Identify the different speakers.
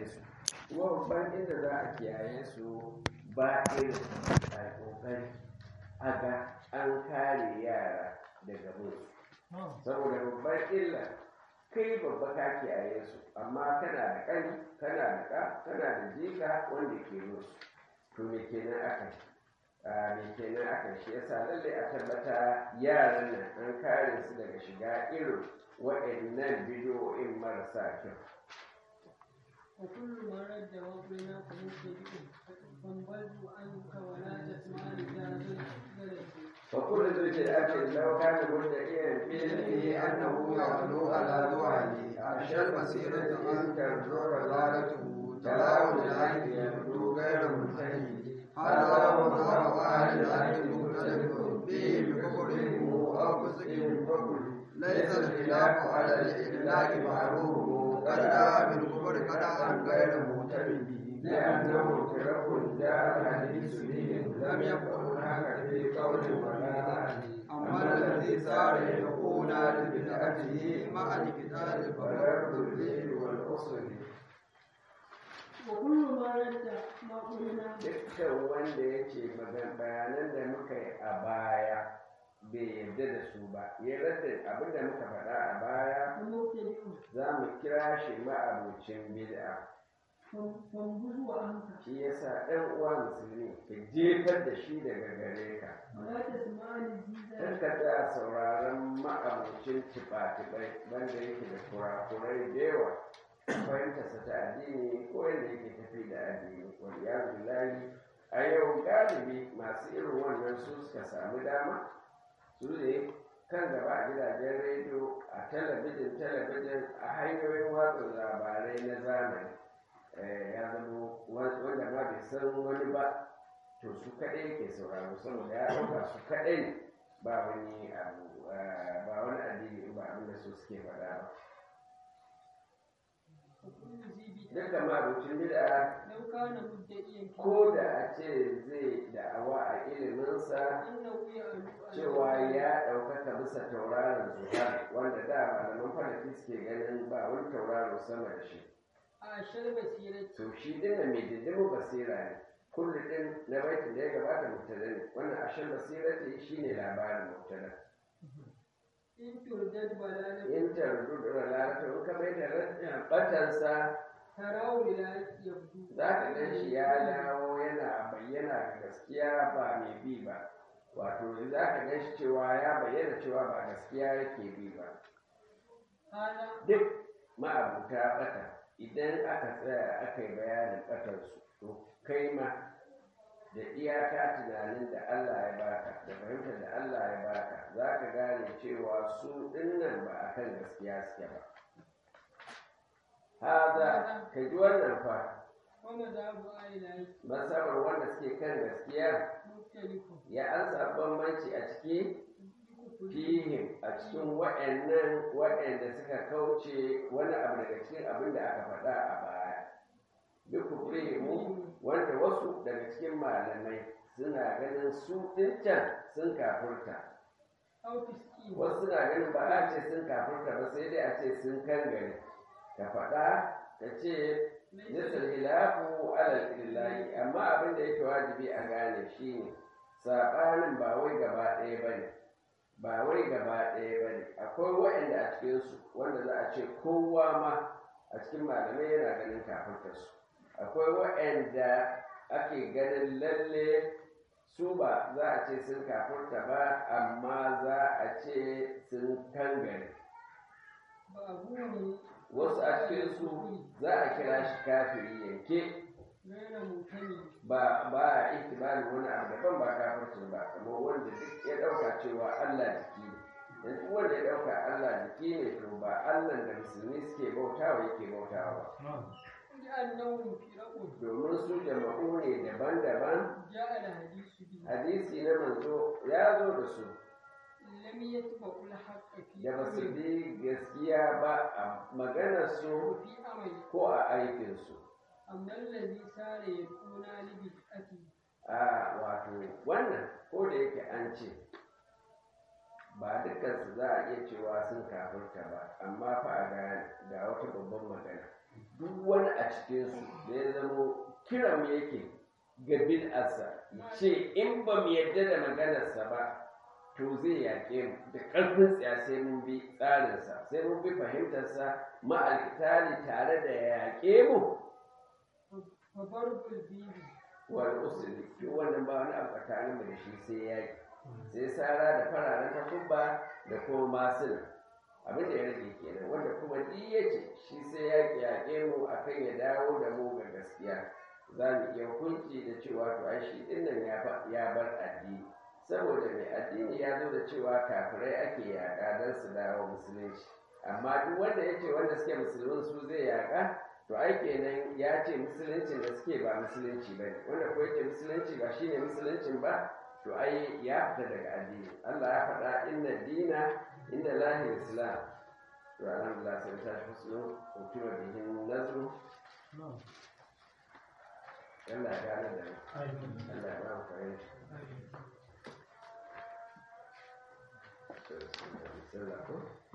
Speaker 1: kiyaye su kuma babban inda za a kiyaye su ba irin a kokari a ga an kare yara daga musu saboda babban illa kai babba ka kiyaye su amma kana da ƙani kana da ƙa kana da jika wanda ke musu to me kenan aka yi me kenan aka shi yasa lalle a tabbata yaran nan an kare su daga shiga irin waɗannan bidiyoyin marasa kyau
Speaker 2: وكل ما رد وقلنا فمبتدئ فانبذ عنك ولا تسمع لجاهل
Speaker 1: وكل ذو بدعة لو كان مدعيا في علمه
Speaker 3: أنه يعلو على ذعلي أرشى المسيرة أن ترجع ضلالته تلاوم العين يبدو غير منتهي هذا مظهر أهل العلم مختلف به بكفرهم أو فسقهم فكل ليس الخلاف على الإطلاق معروف قد جاء بالكفر قطعا غير مهتم به
Speaker 1: لأنه ترك جاء الحديث بهم
Speaker 3: لم يكن هناك في قول ولا أما الذي صار يكون لبدعته مع الكتاب فرد الليل والأصل
Speaker 2: وكل ما رد ما قلنا
Speaker 1: dukkan wanda ya ce bayanan da muka yi a baya bai yarda da su ba ya rasa abin da muka faɗa a baya
Speaker 2: فمبتدئ
Speaker 1: za mu kira shi ma'abocin bid'a
Speaker 2: فانبذ عنك
Speaker 1: shi yasa ɗan uwa musulmi ka jefar da shi daga gare ka
Speaker 2: ولا تسمع
Speaker 1: kar
Speaker 2: لجاهل
Speaker 1: ka tsaya sauraron ma'abocin tiɓa-tiɓai wanda yake da kurakurai da yawa fahimtarsa ta addini ko yadda yake tafi da addini wani ya billahi a yau galibi masu irin wannan su suka samu dama su ne kan gaba a gidajen rediyo a talabijin talabijin a hanyoyin watsa labarai na zamani Eh, ya zama wanda ma bai san wani ba to su kaɗai yake sauraro saboda ya ɗauka su kaɗai ne ba wani abu eh, ba wani addini ba abin da su suke faɗa ba
Speaker 2: وكل ذي
Speaker 1: duka
Speaker 2: بدعة
Speaker 1: marucin bid'a
Speaker 2: لو كان مدعيا في
Speaker 1: ko da a ce zai da'awa a iliminsa
Speaker 2: أنه يعلو على
Speaker 1: cewa ya ɗaukaka bisa tauraron zuhar wanda da malaman falaki suke ganin ba wani tauraro sama da shi
Speaker 2: أعشى المسيرة
Speaker 1: to shi dinnan mai diddimin basira ne kullu din na baitin da ya gabata mubtada ne wannan ashin basirati shine labarin mubtada
Speaker 2: إن تردد بلالة
Speaker 1: in tardu da lalata in ka mai da rashin batansa
Speaker 2: تراه لا يبدو
Speaker 1: za ka gan shi ya dawo yana bayyana ga gaskiya ba mai bi ba wato za ka gan shi cewa ya bayyana cewa ba gaskiya yake bi ba
Speaker 2: هذا
Speaker 1: duk ma'abuta bata idan aka tsaya aka yi bayanin batarsu to kai ma da iyaka tunanin da Allah ya baka da fahimtar da Allah ya baka za ka gane cewa su dinnan ba a kan gaskiya suke ba haza ka ji wannan fa
Speaker 2: ومذهب أهل العلم
Speaker 1: masabar wanda suke kan gaskiya
Speaker 2: مختلف
Speaker 1: ya an samu bambanci a ciki
Speaker 2: بكفر
Speaker 1: fihim a cikin waɗannan waɗanda suka kauce wani abu daga cikin abin da aka faɗa a baya duk mu wanda wasu daga cikin malamai suna ganin su ɗincan sun kafurta
Speaker 2: أو تسكين
Speaker 1: wasu suna ganin ba a ce sun kafurta ba sai dai a ce sun kangare ka faɗa ka ce nisar hilafu alal illahi amma abin da yake wajibi a gane shine saɓanin ba wai gaba ɗaya ba ne ba wai gaba ɗaya ba ne akwai waɗanda a cikinsu wanda za a ce kowa ma a cikin malamai yana ganin kafurtarsu akwai waɗanda ake ganin lalle su ba za a ce sun kafurta ba amma za a ce sun kangare
Speaker 2: بأبوه
Speaker 1: wasu a cikinsu za a kira shi kafiri yanke
Speaker 2: غير ممتنع
Speaker 1: ba ba a ihtimalin wani abu daban ba kafircin ba kamar wanda duk ya ɗauka cewa Allah jiki ne yanzu wanda ya ɗauka Allah jiki ne to ba Allah da musulmi suke bautawa yake bautawa ba
Speaker 2: لأنهم فرق
Speaker 1: domin su jama'u ne daban-daban
Speaker 2: جاء الحديث به
Speaker 1: hadisi na manzo ya zo da su
Speaker 2: لم يتبعوا الحق في
Speaker 1: da ba su
Speaker 2: أمره
Speaker 1: bi gaskiya ba a maganarsu
Speaker 2: وفي أمره
Speaker 1: ko a aikinsu
Speaker 2: أما الذي صار يدعونا لبدعته
Speaker 1: a wato wannan ko da yake an ce ba dukansu za a iya cewa sun kafirta ba amma fa a ga ga wata babban magana duk wani a a cikinsu da ya zamo kiran yake ga bid'arsa ce in ba mu yadda da maganarsa ba to zai yaƙe mu da ƙarfin tsiya sai mun bi tsarinsa sai mun bi fahimtarsa ma'alkitali tare da yaƙe mu
Speaker 2: ففرق الدين
Speaker 1: wani usuli to wannan ba wani abu tsakanin mu da shi sai yaƙi sai sara da fararen takubba da kuma masuna abin da ya rage kenan wanda kuma duk ya ce shi sai yaƙi yaƙe mu akan ya dawo da mu ga gaskiya za mu iya hukunci da cewa to ai shi din nan ya fa- ya bar addini saboda mai addini ya zo da cewa kafirai ake yaƙa don su dawo musulunci amma duk wanda ya ce wanda suke musulmin su zai yaƙa to ai kenan ya ce musuluncin da suke ba musulunci ba ne wanda ko yake musulunci ba shine musuluncin ba to ai ya fita daga addini Allah ya faɗa inna dina inda lahi islam to alhamdulillah sai ta shi husnu hukuma bihin nazru Allah ya gane da mu Allah ya ba mu fahimta Sallah ko?